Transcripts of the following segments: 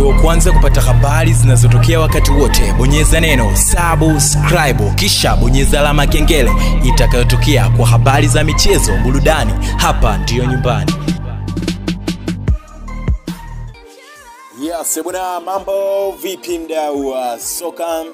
uwe wa kwanza kupata habari zinazotokea wakati wote bonyeza neno subscribe kisha bonyeza alama ya kengele itakayotokea kwa habari za michezo burudani hapa ndiyo nyumbani Yes, bwana, mambo vipi mdau wa soka?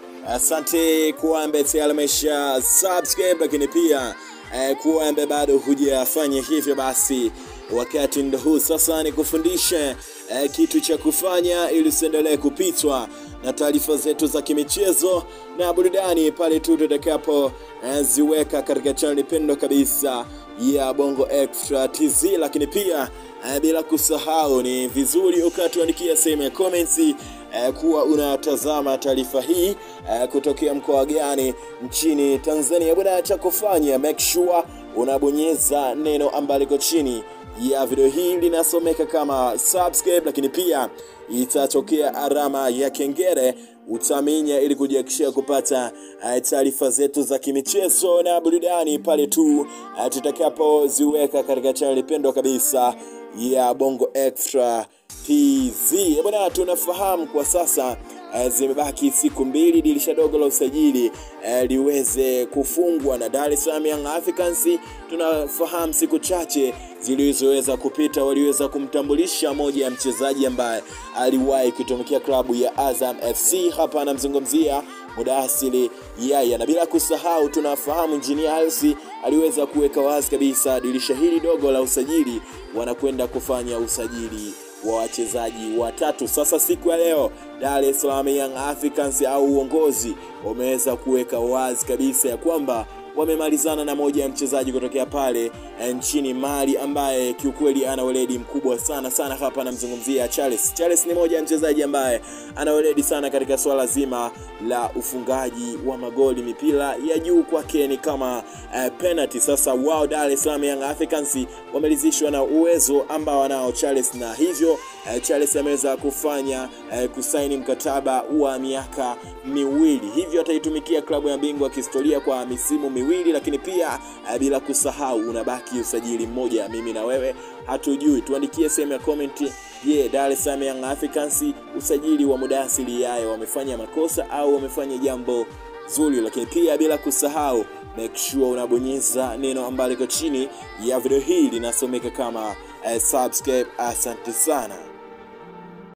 Asante kuwa ambaye tayari amesha subscribe, lakini pia eh, kuwa ambaye bado hujafanya hivyo, basi wakati ndo huu sasa ni kufundisha eh, kitu cha kufanya ili usiendelee kupitwa na taarifa zetu za kimichezo na burudani pale tu tutakapo eh, ziweka katika chaneli pendo kabisa ya Bongo Extra TZ, lakini pia eh, bila kusahau ni vizuri ukatuandikia sehemu ya comments eh, kuwa unatazama taarifa hii eh, kutokea mkoa gani nchini Tanzania. Bwana, cha kufanya make sure unabonyeza neno ambalo liko chini ya video hii linasomeka kama subscribe, lakini pia itatokea alama ya kengele utaminya ili kujihakikishia kupata uh, taarifa zetu za kimichezo na burudani pale tu uh, tutakapoziweka katika chaneli pendwa kabisa ya Bongo Extra TZ. Bwana, tunafahamu kwa sasa uh, zimebaki siku mbili dirisha dogo la usajili uh, liweze kufungwa na Dar es Salaam Young Africans. Tunafahamu siku chache zilizoweza kupita waliweza kumtambulisha moja ya mchezaji ambaye aliwahi kutumikia klabu ya Azam FC. Hapa anamzungumzia Mudasiri Yaya, na bila kusahau tunafahamu Engineer Hersi aliweza kuweka wazi kabisa dirisha hili dogo la usajili wanakwenda kufanya usajili wa wachezaji watatu. Sasa siku ya leo Dar es Salaam Young Africans au uongozi wameweza kuweka wazi kabisa ya kwamba wamemalizana na moja ya mchezaji kutokea pale nchini Mali ambaye kiukweli ana weledi mkubwa sana sana. Hapa anamzungumzia Charles. Charles ni moja ya mchezaji ambaye ana weledi sana katika swala zima la ufungaji wa magoli, mipira ya juu kwake ni kama uh, penalty. Sasa wao Dar es Salaam Young Africans wamelizishwa na uwezo ambao anao Charles, na hivyo uh, Charles ameweza kufanya uh, kusaini mkataba wa miaka miwili, hivyo ataitumikia klabu ya bingwa kihistoria kwa misimu miwili, lakini pia uh, bila kusahau unabaki usajili mmoja, mimi na wewe hatujui. Tuandikie sehemu ya comment. Je, yeah, Dar es Salaam Young Africans usajili wa Mudasiri Yaya wamefanya makosa au wamefanya jambo zuri? Lakini pia bila kusahau make sure unabonyeza neno ambalo liko chini ya video hii linasomeka kama uh, subscribe. Asante sana.